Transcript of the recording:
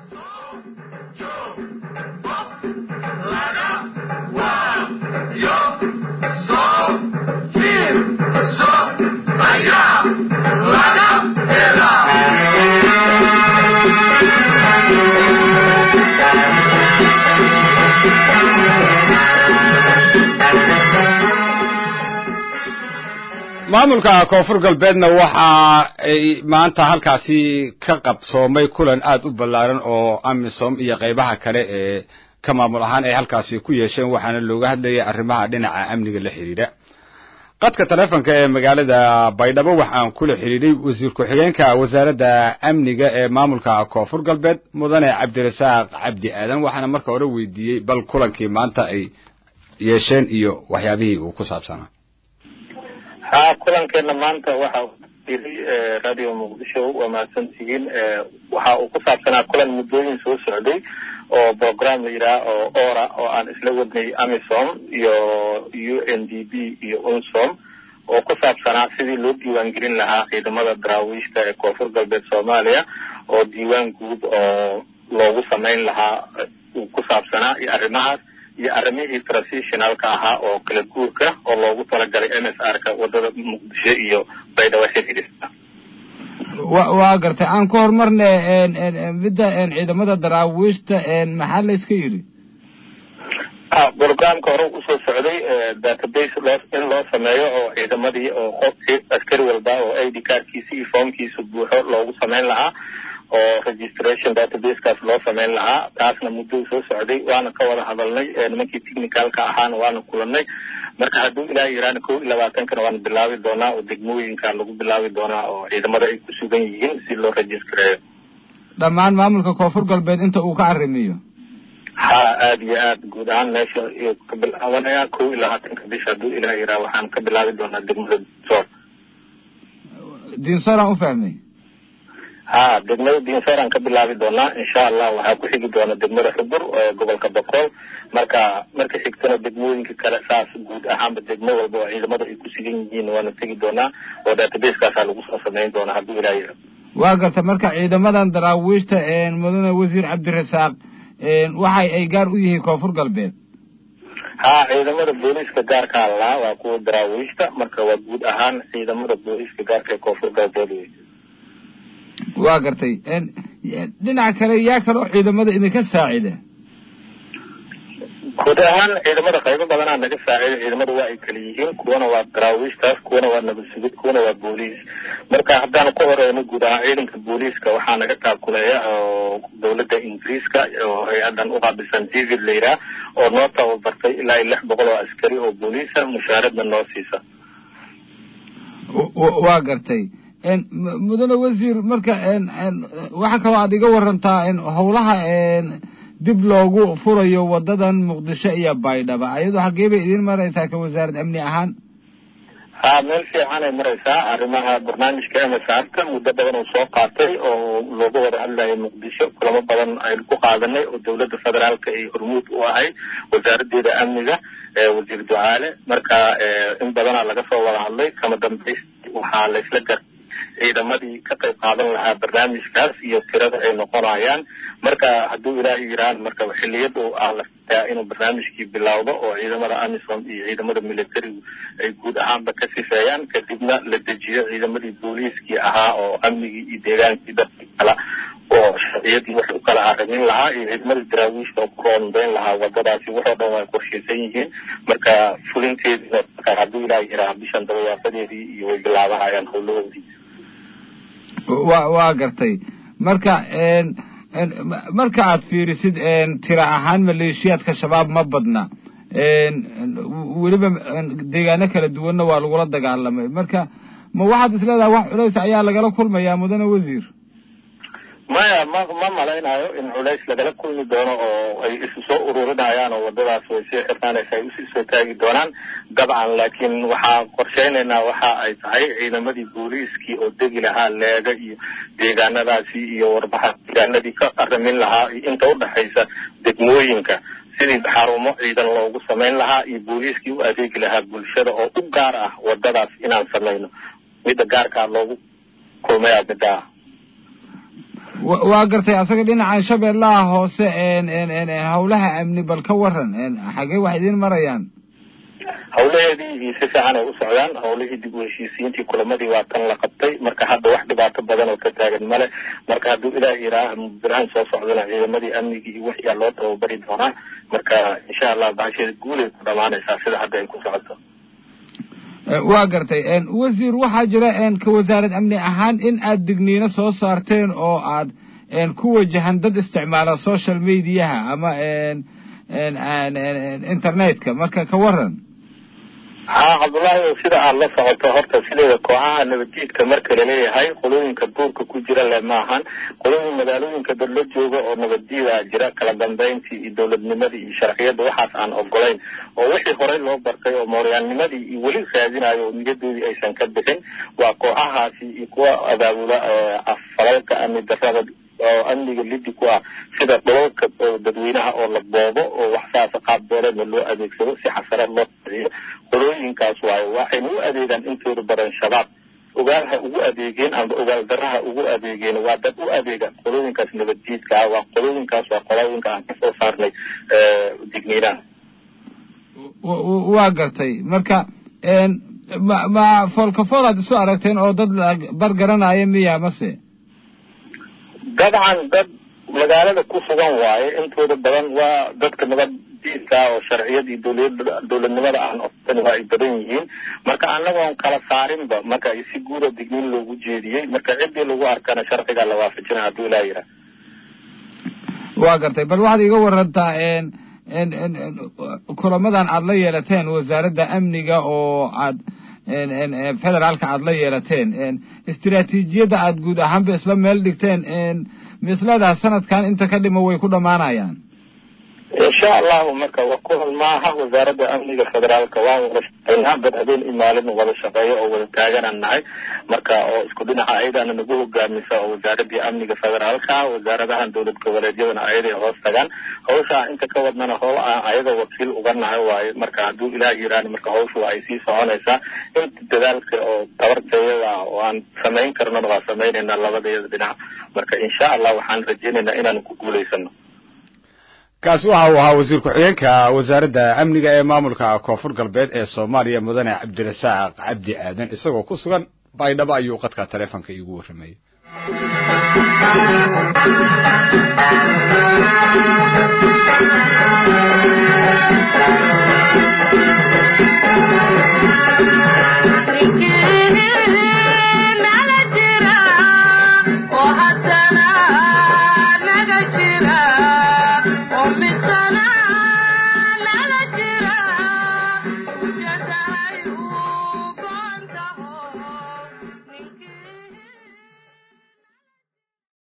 maamulka koonfur galbeedna waxa ay maanta halkaasi ka qabsoomay kulan aad u ballaaran oo amisom iyo qaybaha kale ee ka maamul ahaan ay halkaasi ku yeesheen waxaana looga hadlayay arrimaha dhinaca amniga la xidhiidha qadka taleefonka ee magaalada baydhabo waxaan kula xidhiidhay wasiir ku-xigeenka wasaaradda amniga ee maamulka koonfur galbeed mudane cabdirasaaq cabdi aadan waxaana marka hore weydiiyey bal kulankii maanta ay yeesheen iyo waxyaabihii uu ku saabsanaa ha kulankeena maanta waxa yiri radio muqdisho waa mahadsantihiin waxa uu ku saabsanaa kulan muddooyin soo socday oo program la yidhaha oo ora oo aan isla wadnay amisom iyo u n d b iyo unsom oo ku saabsanaa sidii loo diiwaan gelin lahaa ciidamada daraawiishta ee koonfur galbeed soomaaliya oo diiwaan guud oo loogu samayn lahaa uu ku saabsanaa iyo arrimahaas iyo arrimihii transitionalka ahaa oo kala guurka oo loogu talagalay m s r ka wadada muqdisho iyo baydhabo xiriirista wa waa gartay aan ku horumarne midda ciidamada daraawiishta maxaa la iska yidhi programka hore usoo socday database loo in loo sameeyo oo ciidamadii oo qof askari walba oo i d cardkiisa iyo formkiisa buuxo loogu samayn lahaa oo registration databasekaas loo samayn lahaa taasna muddou soo socday waana ka wada hadalnay nimankii technicalka ahaana waana kulanay marka hadduu ilaaha yiraana kow iyo labaatankana waana bilaabi doonaa oo degmooyinka lagu bilaabi doonaa oo ciidamada ay ku sugan yihiin si loo registareeyo dhammaan maamulka koonfur galbeed inta uu ka arrimiyo ha aada iyo aad guud ahaan meesha ka bilaabanaya kow iyo labaatanka bisha hadduu ilaah yiraha waxaan ka bilaabi doonaa degmada dinsor dinsoraan u fahmay ha degmada dinsooran ka bilaabi doonaa insha allah waxaa ku xigi doona degmada xubur ee gobolka boqol marka marka xigtana degmooyinka kale saas guud ahaanba degmo walba oo ciidamada ay ku sugan yihiin waana tegi doonaa oo databasekaasa lagu soo samayn doonaa hadduu ilaa yira waa garta marka ciidamadan daraawiishta mudane wasiir cabdirasaaq waxay ay gaar u yihiin koonfur galbeed ha ciidamada booliiska gaarkaa lahaa waa kuwa daraawiishta marka waa guud ahaan ciidamada booliiska gaarka ee koonfur galbeed wey waa gartay dhinaca kale yaa kale oo ciidamada idinka saacida guud ahaan ciidamada qaybo badanaa naga saacida ciidamada waa ay kala yihiin kuwana waa daraawiishtaas kuwana waa nabad sugid kuwana waa booliis marka haddaan ku horeyno guud ahaan ciidanka booliiska waxaa naga taakuleeya oo dawladda ingiriiska oo hay-adan uqaabilsan david layraa oo noo tababartay ilaa iyo lix boqol oo askari oo booliisa mushaaradna noo siisa waa gartay mudane wasiir marka waxaa kaloo aad iga warantaa howlaha dib loogu furayo wadadan muqdisho iyo baydhaba ayadoo xaggee bay idiin maraysaa ka wasaarad amni ahaan ha meel fiicanay maraysaa arrimaha barnaamijka m s r ka muddo badan uu soo qaatay oo looga wada hadlayo muqdisho kulamo badan aynu ku qaadanay oo dawladda federaalka ay hormuud u ahay wasaaradeeda amniga wasiir ducaale marka in badanaa laga soo wada hadlay kama dambays waxaa la isla gar ciidamadii ka qayb qaadan lahaa barnaamijkaas iyo tirada ay noqonayaan marka hadduu ilaahay yiraan marka xiliyada ah la fitaa inuu barnaamijkii bilowdo oo ciidamada amisom iyo ciidamada militarigu ay guud ahaanba ka sifeeyaan kadibna la dejiyo ciidamadii booliiskii ahaa oo amnigii iyo deegaankii dadkii kala oo sharciyadii wax u kala arrimin lahaa iyo ciidamadii daraawiishka oo ku roonbeyn lahaa wadadaasi waxoo dhan way qorshaysan yihiin marka fulinteedina hadduu ilaahay yiraa bishan dabayaafadeedii iyo way bilaabanayaan howlahoodii wa waa gartay marka marka aad fiirisid tira ahaan maleeshiyaadka shabaab ma badna weliba deegaano kala duwanna waa lagula dagaalamay marka ma waxaad isleedahay wax culays ayaa lagala kulmayaa mudane wasiir maya ma ma malaynayo in culays lagala kulmi doono oo ay isu soo ururinayaan oo wadadaas way sii xirnaanaysa ay usii soo taagi doonaan dabcan laakiin waxaa qorsheynaynaa waxa ay tahay ciidamadii booliiskii oo degi lahaa leega iyo deegaanadaasi iyo warbaxa deegaanadii ka arrimin lahaa iyo inta udhexaysa degmooyinka sidii xarumo ciidan loogu samayn lahaa iyo booliiskii u adeegi lahaa bulshada oo u gaar ah wadadaas inaan samayno midda gaarkaa loogu kulmaya middaa waa gartay asaga dhinacan shabeellaha hoose hawlaha amni bal ka waran xagee wax idiin marayaan hawlaheedii si fiican ay u socdaan hawlihii dib u heshiisiintii kulamadii waa tan la qabtay marka hadda wax dhibaato badan oo ka taagan male marka hadduu ilaah yidhaah birahan soo socdana ciidamadii amnigii iyo wixii aa loo tababari doonaa marka insha allah baasheeda guulay ku dhamaanaysaa sida hadda ay ku socoto waa gartay wasiir waxaa jira ka wasaarad amni ahaan in aad digniino soo saarteen oo aad ku wajahan dad isticmaala social mediaha ama internetka marka ka waran haa cabdullaahi sida aad la socoto horta sideeda kooxaha nabadjiidka marka laleeyahay qolooyinka duurka ku jira le maahan qolooyin magaalooyinka dad la jooga oo nabadjiida jira kala dambeyntii iyo dowladnimadii iyo sharciyadda waxaas aan ogolayn oo wixii horey loo bartay oo mooryaannimadii iyo weli raadinayo oo niyadoodii aysan ka bixin waa kooxahaasi iyo kuwa abaabula falalka amni darrada oo amniga lidi ku ah sida dholalka dadweynaha oo la boobo oo wax saasa qaab beeleedna loo adeegsado si xasarad loo saxiyo qolooyinkaas waayo waxayna u adeegaan intooda badan shabaab ogaalha ugu adeegeen ama ogaal daraha ugu adeegeen waa dad u adeega qolooyinkaas nabadjiidka ah waa qolooyinkaas waa qolooyinka aan kasoo saarnay digniinaha waa gartay marka ma ma foolkafool aad isu aragteen oo dad bar garanaya miya mase dabcan dad magaalada ku sugan waaye intooda badan waa dadka nabaddiidka oo sharciyadii dowlada dowladnimada aan otan waa ay badan yihiin marka annagoon kala saarinba marka si guuda digniin loogu jeediyey marka ciddii lagu arkana sharcigaa la waafajina hadduu ilaa yidhaah waa gartay bal waxaad iga warantaa kulamadan aad la yeelateen wasaaradda amniga oo aad federaalka aad la yeelateen istiraatiijiyadda aad guud ahaanba isla meel dhigteen mislada sanadkan inta ka dhima way ku dhammaanayaan insha allahu marka wa kulan maaha wasaaradda amniga federaalka waan wada shaqeynaa dad habeen iyo maalin wada shaqeeyo oo wada taaganaan nahay marka oo isku dhinaca ayadaana nagu hogaamisa oo wasaaradii amniga federaalka wasaaradahan dowlad goboleedyadana ayaday hoos tagaan hawsha inta ka wadnana howl aan ayada wakiil uga nahay waaye marka hadduu ilaah yiraan marka hawsha waa ay sii soconaysaa inta dadaalka oo tabartayada oo aan samayn karnona waa samaynaynaa labadayada dhinac marka insha allah waxaan rajaynaynaa inaanu ku guulaysano kaasi waxa uu ahaa wasiir ku-xigeenka wasaaradda amniga ee maamulka koonfur galbeed ee soomaaliya mudane cabdirasaaq cabdi aadan isagoo ku sugan baydhabo ayuu qadka taleefonka iigu warramayey nala jira oo haddana